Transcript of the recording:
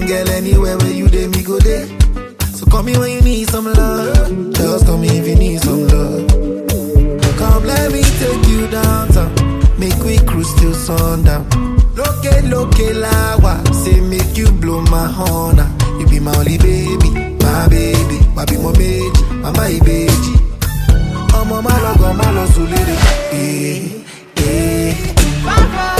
Girl, anywhere where you dey, me go there. So call me when you need some love. Just call me if you need some love. Come, let me take you downtown. Make we cruise till sundown. Loke, loke, lawa. Say, make you blow my horn. ah. You be my only baby, my baby. Wabi mo meji, mama ibeji. Ọmọ má lọ gan, má lọ sùn lédè. Eh, eh.